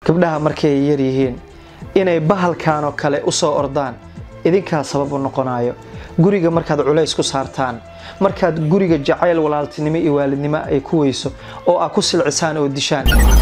gabdhaha markay yar yihiin inay bahalkanoo kale u soo ordaan idinkaa sabab u noqonayo guriga markaad culays ku saartaan markaad guriga jacayl walaaltinimo iyo waalidnimo ay ku weyso oo aad ku silcisaan oo dishaan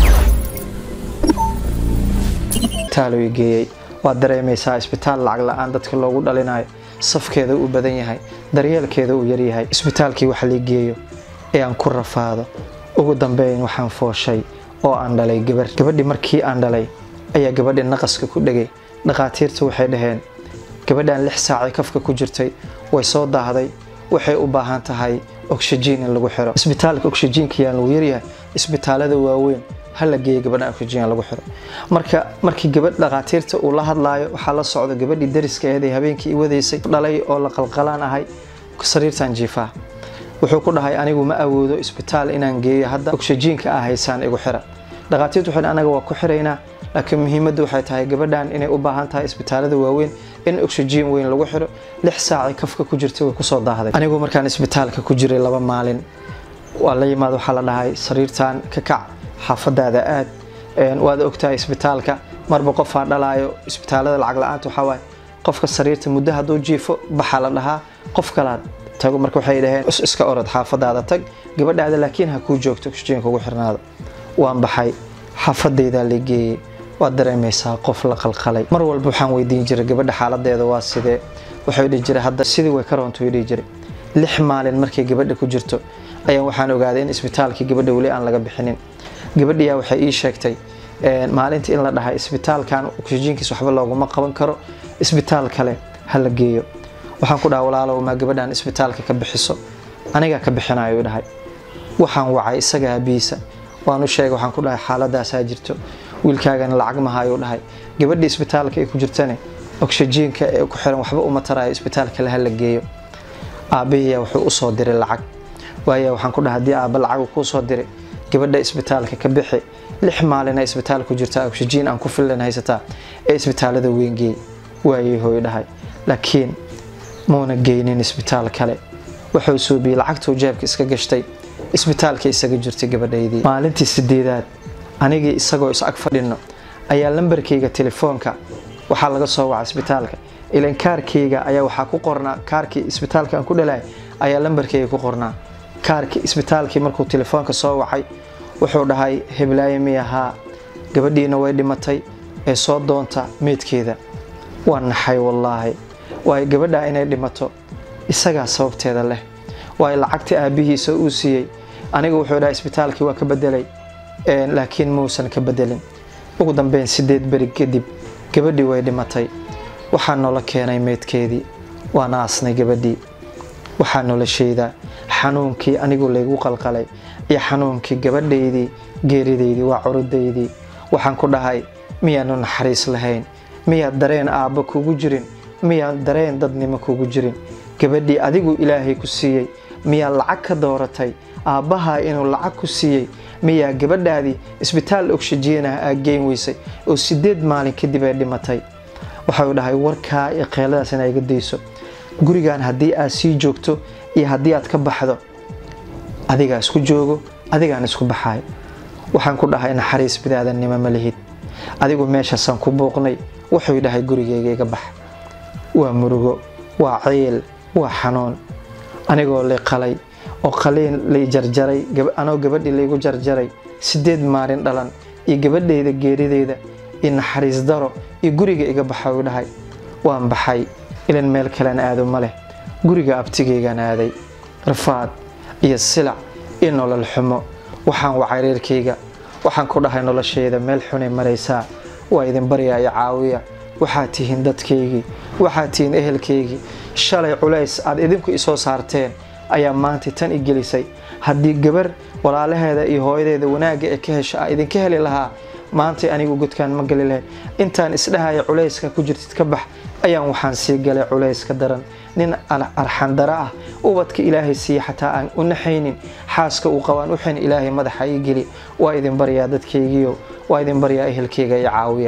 taaloy geeyey waad dareemaysaa isbitaal lacag la-aan dadka loogu dhalinayo safkeeda uu badan yahay daryeelkeeda uu yaryahay isbitaalkii wax lii geeyo ee aan ku rafaado ugu dambeyn waxaan fooshay oo aan dhalay gabar gabadhii markii aan dhalay ayaa gabadhii naqaska ku dhegay dhakhaatiirta waxay dhaheen gabadhan lix saacay kafka ku jirtay way soo daahday waxay u baahan tahay oxygen in lagu xiro isbitaalka oxygenka yaan lagu yaryahay isbitaalada waaweyn ha la geeya gabadhan oxygen lagu xiro marka markii gabadh dhakhaatiirta uu la hadlaayo waxaa la socda gabadhii dariska aheed ee habeenkii i wadaysay dhalay oo la qalqalaan ahay sariirtan jiifaa wuxuu ku dhahay anigu ma awoodo isbitaal inaan geeyo hadda oxygenka ah haysaan igu xira dhakhaatiirtu waxay anaga waa ku xiraynaa laakiin muhiimaddu waxay tahay gabadhan inay u baahan tahay isbitaalada waaweyn in oxygen weyn lagu xiro lix saacay kafka ku jirtay way kusoo daahday anigu markaan isbitaalka ku jiray laba maalin waa la yimaad waxaa la dhahay sariirtan ka kac xaafadaada aad waad ogtahay isbitaalka marba qofaa dhalaayo isbitaalada lacag la-aanta waxaa waaye qofka sariirta muddo hadduu jiifo baxaa la dhahaa qof kalaad tago marka waxay dhaheen iska orod xaafadaada tag gabadhaada laakiin ha kuu joogto oxygenka ugu xirnaada waan baxay xaafadaydaa la geeyey waad dareemaysaa qof la qalqalay mar walba waxaan weydiin jiray gabadha xaaladeeda waa sidee waxay dhihi jiray hadda sidii way ka roonto dhihi jiray lix maalin markay gabadha ku jirto ayaan waxaan ogaaday in isbitaalkii gabadha weli aan laga bixinin gabadhiyaa waxay ii sheegtay maalintii in la dhahay isbitaalkan oxygenkiis waxba looguma qaban karo isbitaal kale ha la geeyo waxaan ku dhaha walaalow maa gabadhan isbitaalka ka bixiso anigaa ka bixinayo dhahay waxaan wacay isaga abiisa waan u sheegay waxaan ku dhahay xaaladaasaa jirto wiilkaagana lacag mahayuu dhahay gabadhii isbitaalka ay ku jirtane oxygenka ee ku xiran waxba uma tarayo isbitaalka le ha la geeyo aabbahiyaa wuxuu usoo diray lacag waaya waxaan ku dhahay haddii aabba lacagu kuu soo diray gabadha isbitaalka ka bixi lix maalina isbitaal ku jirtaa oxygen aan ku filan haysataa ee isbitaalada weyngeey waayay hooy dhahay laakiin muuna geynin isbitaal kale wuxuu suubiyey lacagtuu jeebka iska gashtay isbitaalka isaga jirtay gabadhaydii maalintii sideedaad anigii isagoo is ag fadhino ayaa lambarkayga telefoonka waxaa laga soo waca isbitaalka ilan kaarkayga ayaa waxaa ku qornaa kaarkii isbitaalka aan ku dhalay ayaa lambarkayga ku qornaa kaarkii isbitaalkii markuu telefoonka soo wacay wuxuu dhahay heblaaye miyahaa gabadhiina way dhimatay ee soo doonta meydkeeda waa naxay wallaahi waayo gabadhaa inay dhimato isagaa sababteeda leh waayo lacagtii aabbihiisa uu siiyey aniga wuxuu dhahay isbitaalkii waa ka bedelay laakiin muusan ka bedelin ugu dambeyn sideed beri kadib gabadhii way dhimatay waxaa noola keenay meydkeedii waana aasnay gabadhii waxaa noloshayda xanuunkii anigu laygu qalqalay iyo xanuunkii gabadhaydii geeridaydii waa curudaydii waxaan ku dhahay miyaanu naxariis lahayn miyaad dareen aabba kugu jirin miyaad dareen dadnimo kugu jirin gabadhii adigu ilaahay ku siiyey miyaa lacag ka dooratay aabbahaa inuu lacag ku siiyey miyaa gabadhaadii isbitaal oxygenah aa geyn weysay oo sideed maalin kadib ay dhimatay waxau dhahay warkaa iyo qeeladaas inaa iga dayso gurigan haddii aad sii joogto iyo haddii aad ka baxdo adigaa isku joogo adigaan isku baxayo waxaan ku dhahay naxariis bidaadannimo ma lihid adigu meeshaasaan ku buuqnay wuxuu dhahay gurigeyga iga bax waa murugo waa ciil waa xanuun anigoo la qalay oo qaliin lay jarjaray anoo gabadhii laygu jarjaray sideed maalin dhalan iyo gabadhayda geerideyda iyo naxariis daro iyo guriga iga baxa uu dhahay waan baxay ilan meel kalen aado ma leh guriga abtigaygaan aaday rafaad iyo silac iyo nolol xumo waxaan wacay reerkayga waxaan ku dhahay noloshayda meel xunay maraysaa waa idin baryaa iyo caawiya waxaad tihiin dadkaygii waxaad tihiin ehelkaygii shalay culays aad idinku isoo saarteen ayaa maanta tan i gelisay haddii gabar walaalaheeda iyo hooyadeeda wanaagga ee ka hesha a idinka heli lahaa maantay anigu godkaan ma gali lahayn intaan isdhahaya culayska ku jirtid ka bax ayaan waxaan sii galay culayska daran nin arxandaro ah ubadka ilaahay siiya xataa aan u naxaynin xaaska uu qabaan uxin ilaahay madaxa ii geli waa idin baryaa dadkaygiio waa idin baryaa ehelkayga iyo caawiya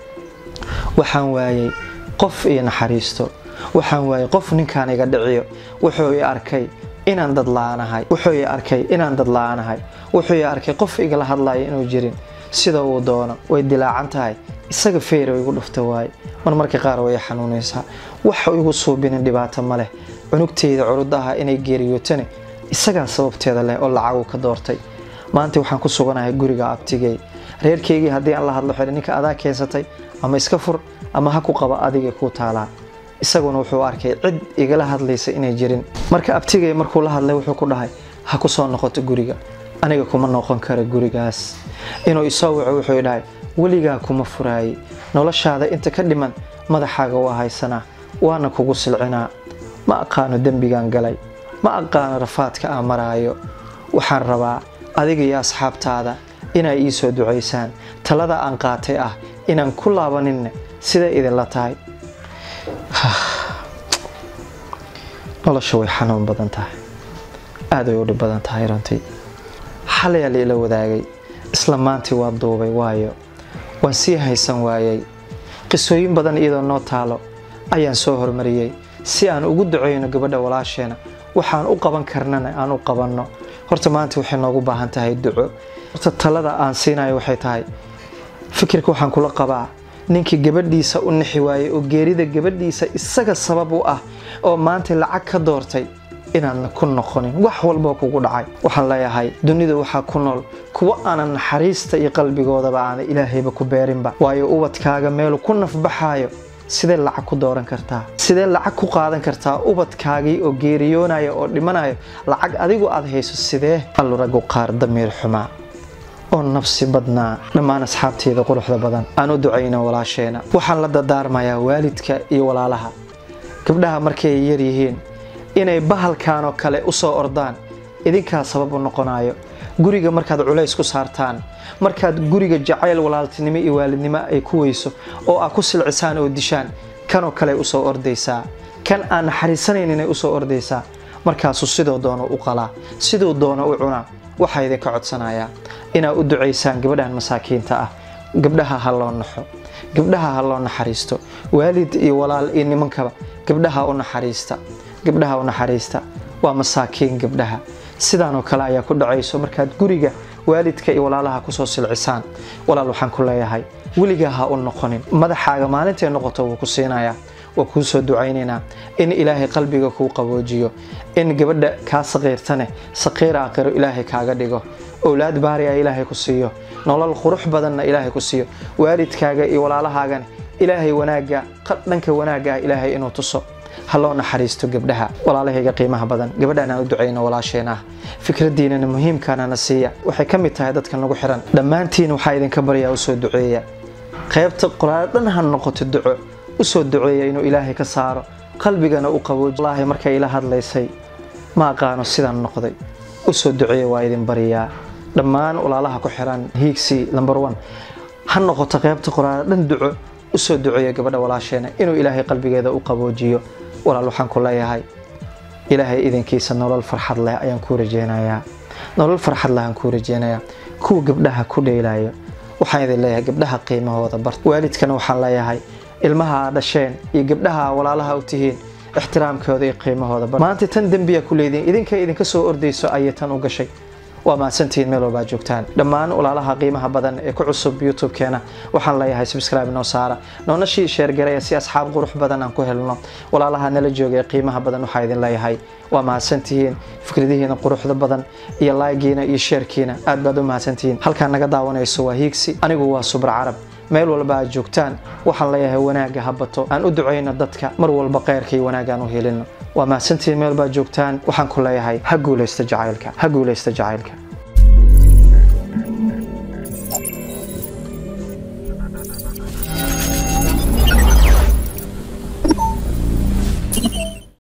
waxaan waayey qof iyo naxariisto waxaan waayey qof ninkaan iga dhiciyo wuxuu i arkay inaan dad la-aanahay wuxuu i arkay inaan dad la-aanahay wuxuu i arkay qof igala hadlaya inuu jirin sida uu doono way dilaacan tahay isaga feyra igu dhufta waaye marmarka qaar way xanuunaysaa waxa igu suubinin dhibaato ma leh cunugteyda curudaha inay geeriyootane isagaa sababteeda leh oo lacagu ka doortay maanta waxaan ku suganahay guriga abtigey reerkeygii haddii aan la hadlo xidhi ninka adaa keensatay ama iska fur ama ha ku qaba adiga kuu taalaa isaguna wuxuu arkay cid igala hadlaysa inay jirin marka abtigey markuu la hadlay wuxuu ku dhahay ha ku soo noqoto guriga aniga kuma noqon kara gurigaas inuu isoo waco wuxuu dhahay weligaa kuma furaayey noloshaada inta ka dhiman madaxaaga waa haysanaa waana kugu silcinaa ma aqaano dembigaan galay ma aqaano rafaadka aan maraayo waxaan rabaa adiga iyo asxaabtaada inay ii soo ducaysaan talada aan qaatay ah inaan ku laabaninne siday idinla tahay nolosha way xanuun badan tahay aad way u dhib badan tahay runtii xalayaa la ila wadaagay isla maantii waa duubay waayo waan sii haysan waayey qisooyin badan iyadoo noo taalo ayaan soo hormariyey si aan ugu duceyno gabadha walaasheena waxaan u qaban karnana aan u qabanno horta maanta waxay noogu baahan tahay duco horta talada aan siinayo waxay tahay fikirka waxaan kula qabaa ninkii gabadhiisa u nixi waayey oo geerida gabadhiisa isaga sabab u ah oo maanta lacag ka doortay inaadna ku noqonin wax walboo kugu dhacay waxaan leeyahay dunida waxaa ku nool kuwa aanan naxariista iyo qalbigoodaba aana ilaahayba ku beerinba waayo ubadkaaga meelu ku nafbaxaayo sidee lacag ku dooran kartaa sidee lacag ku qaadan kartaa ubadkaagii oo geeriyoonaya oo dhimanayo lacag adigu aad hayso sidee allu raggu qaar damiir xumaa oo nafsi badnaa dhammaan asxaabteeda quruxda badan aan u ducayno walaasheena waxaan la dadaarmayaa waalidka iyo walaalaha gabdhaha markay yar yihiin inay bahalkanoo kale u soo ordaan idinkaa sabab u noqonayo guriga markaad culays ku saartaan markaad guriga jacayl walaaltinimo iyo waalidnimo ay ku weyso oo aad ku silcisaan oo dishaan kanoo kale usoo ordaysaa kan aan naxariisanayninay usoo ordaysaa markaasuu sidoo doono u qalaa siduu doono u cunaa waxaa idinka codsanayaa inaad u ducaysaan gabadhan masaakiinta ah gabdhaha ha loo naxo gabdhaha ha loo naxariisto waalid iyo walaal iyo nimankaba gabdhaha u naxariista gabdhaha u naxariista waa masaakiin gabdhaha sidaanoo kale ayaa ku dhacayso markaad guriga waalidka iyo walaalaha kusoo silcisaan walaal waxaan ku leeyahay weligaa ha u noqonin madaxaaga maalintay noqoto wuu ku siinayaa waa kuu soo ducaynaynaa in ilaahay qalbiga kuu qaboojiyo in gabadha kaa saqiirtane saqiir aakhiro ilaahay kaaga dhigo owlaad baari a ilaahay ku siiyo nolol qurux badanna ilaahay ku siiyo waalidkaaga iyo walaalahaagana ilaahay wanaagga dhanka wanaagga ah ilaahay inuu tuso ha loo naxariisto gabdhaha walaalahayga qiimaha badan gabadhaan aan u ducayno walaasheen ah fikradiinana muhiimkaanana siiya waxay ka mid tahay dadka nagu xiran dhammaantiin waxaa idinka baryaa u soo duceeya qaybta qoraal dhan ha noqoto duco u soo duceeya inuu ilaahay ka saaro qalbigana u qabooji wallaahi markay ila hadlaysay ma aqaano sidaan noqday u soo duceeya waa idin bariyaa dhammaan walaalaha ku xiran hiigsi lamber one ha noqoto qaybta qoraal dhan duco u soo duceeya gabadha walaasheena inuu ilaahay qalbigeeda u qaboojiyo walaal waxaan ku leeyahay ilaahay idinkiisa nolol farxad leh ayaan kuu rajeynayaa nolol farxad leh aan kuu rajeynayaa kuwa gabdhaha ku dheelayo waxaan idin leeyahay gabdhaha qiimahooda bart waalidkana waxaan leeyahay ilmaha aa dhasheen iyo gabdhaha walaalaha u tihiin ixtiraamkooda iyo qiimahooda bart maanta tan dembiya ku leediin idinka idinka soo ordayso ayay tan u gashay waa mahadsantihiin meel walbaa joogtaan dhammaan walaalaha qiimaha badan ee ku cusub youtube-keena waxaan leeyahay subscribe noo saara noona shii sheergaraya si asxaab qurux badan aan ku helno walaalaha nala jooga ee qiimaha badan waxaa idin leeyahay waa mahadsantihiin fikradihiina quruxda badan iyo laagiina iyo sheerkiina aad baad u mahadsantihiin halkaa naga daawanayso waa hiigsi anigu waa subra carab meel walba aad joogtaan waxaan leeyahay wanaagga ha bato aan u ducayno dadka mar walba kheyrka iyo wanaaggaan u helino waa mahadsantihiin meel baad joogtaan waxaan ku leeyahay ha guulaysta jacaylka ha guulaysta jacaylka